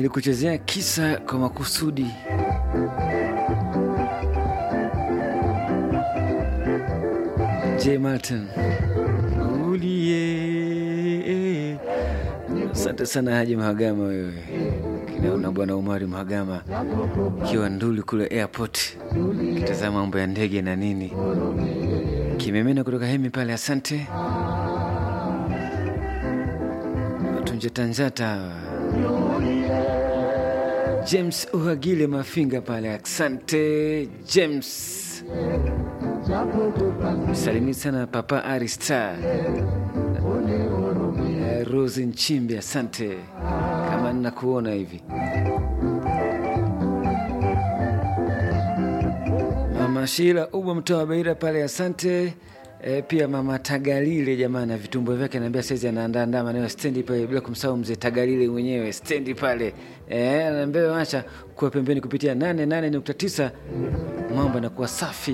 nilikuchezea kisa kwa makusudi. J Martin ulie. Asante sana Haji Mahagama, wewe kinaona bwana Umari Mahagama kiwa nduli kule airport, kitazama mambo ya ndege na nini, kimemena kutoka hemi pale. Asante tunjetanjata James Uhagile Mafinga pale, asante James. Salimii sana Papa Aristar Rose Nchimbi, asante kama ninakuona hivi. Mama Shila Ubwa mtoa Beira pale, asante. E, pia mama Tagalile jamaa na vitumbo vyake anaambia saizi anaandaandaa maneno stendi pale, bila kumsahau mzee Tagalile mwenyewe stendi pale e, anaambia wacha kuwa pembeni kupitia 88.9 mambo yanakuwa safi.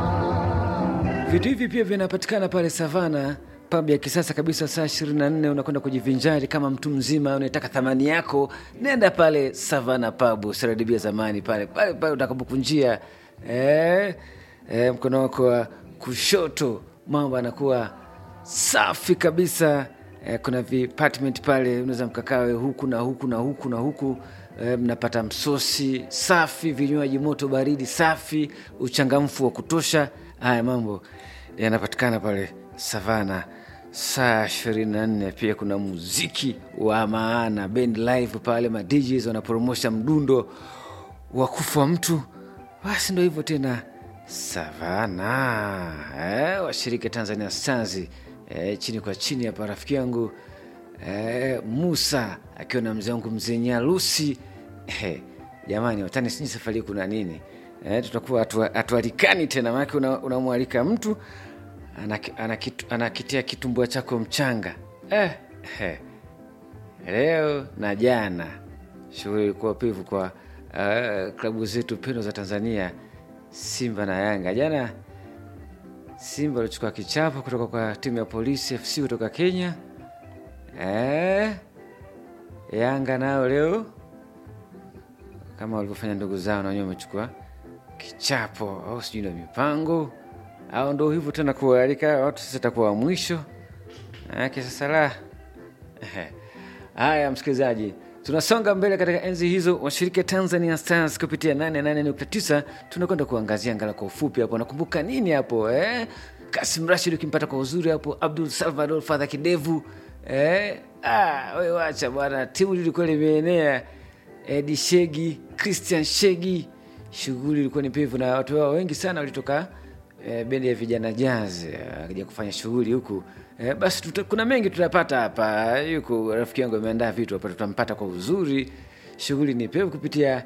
Vitu hivi pia vinapatikana pale Savana pub ya kisasa kabisa, saa 24 unakwenda kujivinjari kama mtu mzima, unaitaka thamani yako, nenda pale Savana pub, Saradibia zamani pale pale pale utakapokunjia eh, eh, mkono wako wa kushoto mambo anakuwa safi kabisa. Eh, kuna vipartment pale unaweza mkakawe huku na huku na huku na huku eh, mnapata msosi safi, vinywaji moto baridi safi, uchangamfu wa kutosha. Haya mambo yanapatikana pale Savana saa 24. Pia kuna muziki wa maana, band live pale, ma DJs wanapromosha mdundo wa kufa mtu. Basi ndo hivyo tena Savana eh, washirika Tanzania Stars eh, chini kwa chini hapa, rafiki yangu eh, Musa akiwa na mzee wangu mzee Nyalusi eh, jamani watani, sijui safari kuna nini eh, tutakuwa hatualikani tena, maanake unamwalika una mtu anakitia ana kitu, kitumbua chako mchanga eh, eh. Leo na jana shughuli ilikuwa pivu kwa uh, klabu zetu pendo za Tanzania Simba na Yanga. Jana Simba walichukua kichapo kutoka kwa timu ya Polisi FC kutoka Kenya. Eh, Yanga nao leo kama walivyofanya ndugu zao, na wenyewe wamechukua kichapo, au sijui na mipango au ndo hivyo tena, kualika watu sasa itakuwa mwisho ake sasa la haya. Msikilizaji, tunasonga mbele katika enzi hizo. Washiriki Tanzania Stars kupitia 88.9 tunakwenda kuangazia ngala kwa ufupi hapo. Nakumbuka nini hapo eh? Kasim Rashid ukimpata kwa uzuri hapo, Abdul Salvador Fadha Kidevu eh? Ah, we wacha bwana, timu lilikuwa limeenea Edi Shegi, Christian Shegi, shughuli ilikuwa ni pevu na watu wao wengi sana walitoka E, bendi ya vijana jazz akija kufanya shughuli huku e, basi tuta, kuna mengi tutapata hapa. Yuko rafiki yangu ameandaa vitu hapa, tutampata kwa uzuri. Shughuli ni pevu kupitia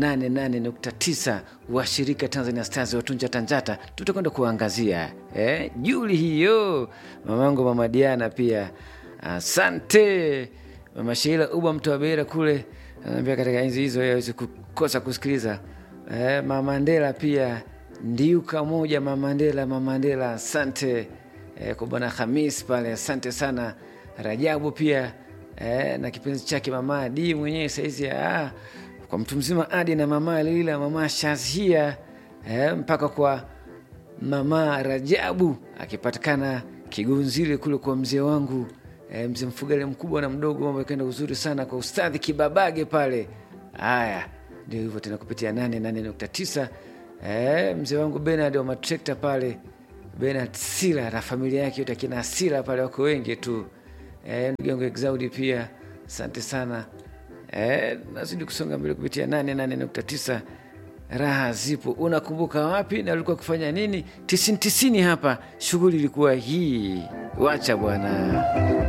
88.9 washirika Tanzania Stars watunja Tanjata, tutakwenda kuangazia e, juli hiyo. Mamangu mama Diana pia asante. Mama Sheila Uba mtu wa Beira kule anaambia katika enzi hizo awezi kukosa kusikiliza e, mama Mandela pia ndiuka moja mama Mandela, mama Mandela asante e, kwa bwana Hamis pale asante sana. Rajabu pia e, na kipenzi chake mama Adi mwenyewe saizi ah, kwa mtu mzima Adi na mama Lila mama Shazia e, mpaka kwa mama Rajabu akipatikana Kigunzile kule kwa mzee wangu e, mzee Mfugale mkubwa na mdogo, mambo yakaenda uzuri sana kwa ustadhi Kibabage pale. Haya ndio hivyo tena kupitia 88.9 Eh, mzee wangu Benard wa matrekta pale, Benard Sila na familia yake yote, akina Sila pale wako wengi tu. Eh, ndugu yangu Exaudi pia asante sana. Eh, nazidi kusonga mbele kupitia 88.9 raha zipo. Unakumbuka wapi na ulikuwa kufanya nini? tisini tisini hapa, shughuli ilikuwa hii. Wacha bwana.